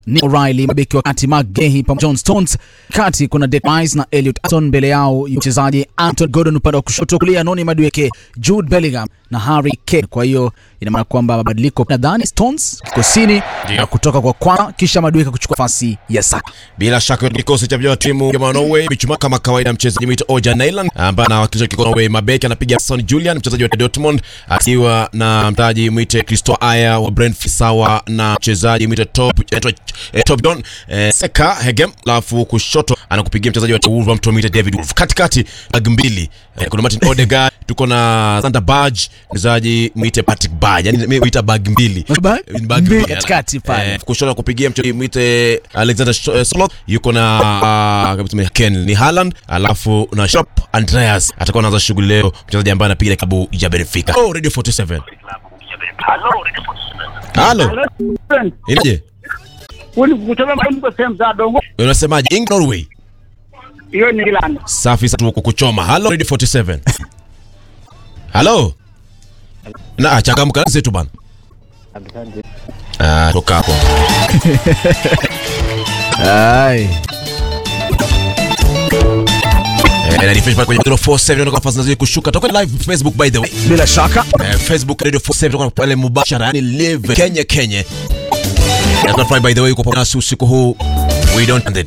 Nick O'Reilly, mabeki wa kati Mark Gehi pamoja John Stones. Kati kuna Declan Rice na Elliot Atton, mbele yao mchezaji Anton Gordon upande wa kushoto, kulia Noni Madueke, Jude Bellingham na Harry Kane. Kwa hiyo ina maana kwamba mabadiliko nadhani Stones kikosini na kutoka kwa kwana, kisha Madueke kuchukua nafasi ya Saka. Bila shaka kikosi cha vijana wa timu ya Norway michuma kama kawaida, mchezaji mwito Oja Nyland ambaye anawakilisha kikosi Norway, mabeki anapiga Son Julian mchezaji wa Dortmund, akiwa na mtaji mwite Christo Aya wa Brentford, sawa na mchezaji mwite Top anaitwa eh, Top Don eh, Seka Hegem, alafu kushoto anakupigia mchezaji wa Wolverhampton mwite David Wolf, katikati bag mbili eh, kuna Martin Odegaard, tuko na Sander Berge mchezaji mwite Patrick Berge, yani mimi huita bag mbili Bag Bag mbili mbili. katikati pale. Eh, kushoto kupigia mchezaji mwite Alexander Sh- eh, Soloth yuko na uh, kabisa Ken ni Haaland, alafu na Shop Andreas atakuwa anaanza shughuli leo, mchezaji ambaye anapiga klabu ya Benfica. Oh, Radio 47. Halo, inaje? kutoka mambo sehemu za dongo Unasemaje? England Norway. hiyo ni England. Safi sana tuko kuchoma. Halo Radio 47. Halo. Na changamka zetu bana. Ah, toka hapo. Ai. Eh, na refresh pale kwenye 47 ndio nafasi nazidi kushuka. Toka live Facebook by the way. Bila shaka Eh, Facebook Radio 47 tuko pale mubashara, yani live Kenya Kenya. Na tunafurahi by the way uko pamoja nasi usiku huu. We don't end it.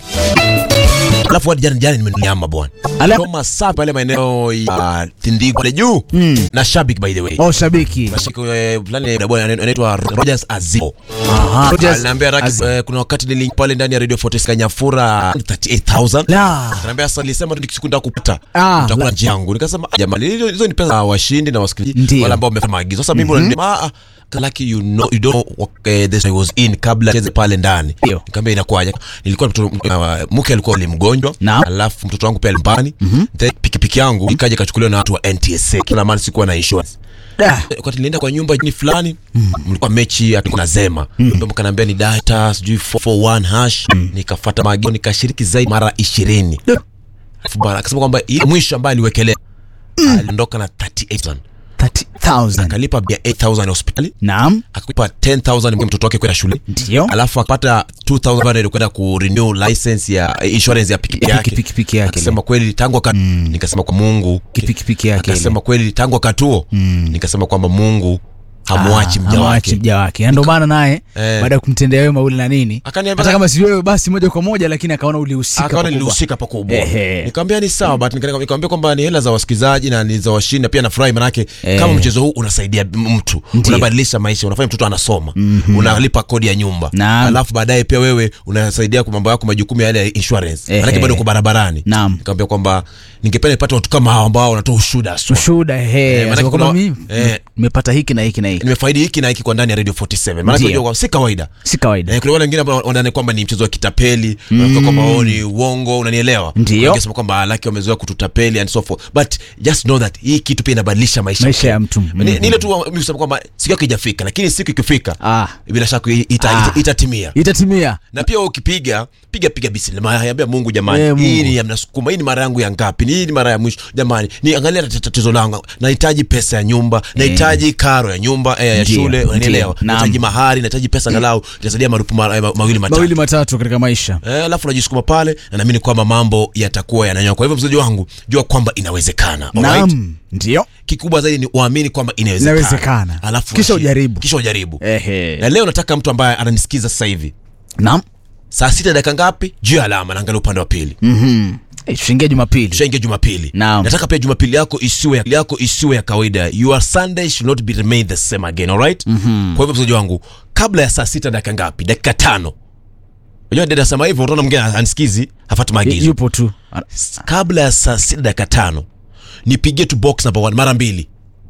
Alafu hadi jana jana nimenyama bwana. Ala- Kama safi pale maeneo ya Tindiko pale juu. Na shabiki by the way. oh, shabiki Shabiki eh, fulani eh, bwana anaitwa Rogers Azio. Aha. Rogers Aliniambia Raki, Az- eh, kuna wakati nilink pale ndani ya Radio 46 Kanyafura 38000. la Ananiambia sasa nilisema tu siku kupata Ah, nitakula la- njia yangu. Nikasema "Ah, jamani hizo hizo ni pesa za washindi na wasikilizaji Ndio. wale ambao wamefanya maagizo. Sasa mimi unaniambia ah ah, lucky you know you don't know what uh, this I was in kabla cheze pale ndani. Ndio. Nikamwambia inakuwaje? Nilikuwa mtoto uh, mke alikuwa ni mgonjwa, Naam. alafu mtoto wangu pia alimpani. Then pikipiki yangu ikaja ikachukuliwa na watu wa NTSA. Kila mara sikuwa na insurance. Da. Wakati nilienda kwa nyumba ni fulani mlikuwa mechi ati kuna zema ndio mkaniambia ni data sijui 441 hash nikafuata maagizo nikashiriki zaidi mara 20 Da. Alafu bwana akasema kwamba ile mwisho ambaye aliwekelea aliondoka na 38000 30,000 akalipa bia 8000 ya hospitali naam akakupa 10000 kwa mtoto wake kwenda shule ndio alafu akapata 2000 bado kwenda ku renew license ya eh, insurance ya pikipiki Ya yake pikipiki yake akasema kweli tangu aka nikasema kwa Mungu pikipiki yake ile. akasema kweli tangu akatuo nikasema kwamba Mungu hamwachi Ah, mja hamwachi wake mja wake Na ndio maana naye Eh. baada ya kumtendea wema ule na nini Akaniambia- hata kama si wewe basi moja kwa moja lakini akaona ulihusika akaona pakubwa. nilihusika pakubwa Ehe. nikamwambia ni sawa but nika- nikamwambia kwamba ni hela za wasikilizaji na ni za washindi na pia nafurahi manake Eh. kama mchezo huu unasaidia m- mtu Ndiyo. unabadilisha maisha unafanya mtoto anasoma unalipa kodi ya nyumba Naam. alafu baadaye pia wewe unasaidia kwa mambo yako majukumu ya yale ya insurance Ehe. manake bado uko barabarani Naam. nikamwambia kwamba ningependa nipate watu kama hao ambao wanatoa ushuhuda haswa. ushuhuda ehe Eh, Anasema maanake kwamba kuna- mimi eh. nimepata hiki na hiki na hiki nimefaidi hiki na hiki kwa ndani ya radio 47 maanake Ndiyo. unajua kwamba si kawaida si kawaida Eh, kuna wale wengine ambao wanadhani kwamba ni mchezo wa kitapeli mm. kwamba wao ni uongo unanielewa Ndiyo. Wangesema kwamba laki wamezoea kututapeli and so forth but just know that hii kitu pia inabadilisha maisha Maisha ya mtu. ni, Mhm. ni ile tu mimi kusema kwamba siku yake haijafika lakini siku ikifika Ah. bila shaka ita, ita, Ah. ita, itatimia itatimia na pia ukipiga piga piga bismillah ambia Mungu jamani Eh, Mungu. hii ni ya mnasukuma hii ni mara yangu ya ngapi hii ni mara ya mwisho jamani ni angalia tat- tatizo langu nahitaji pesa ya nyumba nahitaji karo ya nyumba eh, ya Ndiyo, shule unanielewa ndiyo. Naam. nahitaji mahari nahitaji pesa angalau itasaidia marupu mara- ma- mawili matatu mawili matatu katika maisha Eh, alafu najisukuma pale na naamini kwamba mambo yatakuwa yananyoka. Kwa hivyo mchezaji wangu, jua kwamba inawezekana. Alright? naam ndio Kikubwa zaidi ni uamini kwamba inawezekana. Inawezekana. Alafu Kisha ushi- ujaribu. Kisha ujaribu. ehe Na leo nataka mtu ambaye ananisikiza sasa hivi. naam Saa sita dakika ngapi? Juu ya alama naangalia upande wa pili. mhm Eh, tushaingia jumapili Tushaingia Jumapili. Naam. Nataka pia Jumapili yako isiwe yako isiwe ya kawaida. Your Sunday should not be remain the same again, alright? Kwa hivyo mchezaji wangu, kabla ya saa sita dakika ngapi? Dakika tano. Unajua dada sema hivyo, utaona mwingine anisikizi, hafuati maagizo. yupo tu Ana- kabla ya saa sita dakika tano nipigie tu box number one mara mbili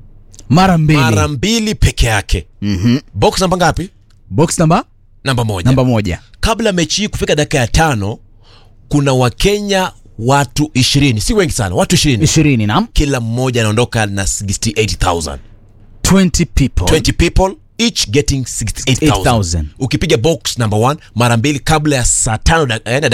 mara mbili mara mbili peke yake Mhm. box namba ngapi box namba namba moja namba moja kabla mechi hii kufika dakika ya tano kuna wakenya watu ishirini si wengi sana watu ishirini ishirini naam kila mmoja anaondoka na 68000 20 people 20 people each getting 68000 68,000. ukipiga box number one mara mbili kabla ya saa tano da- eh, na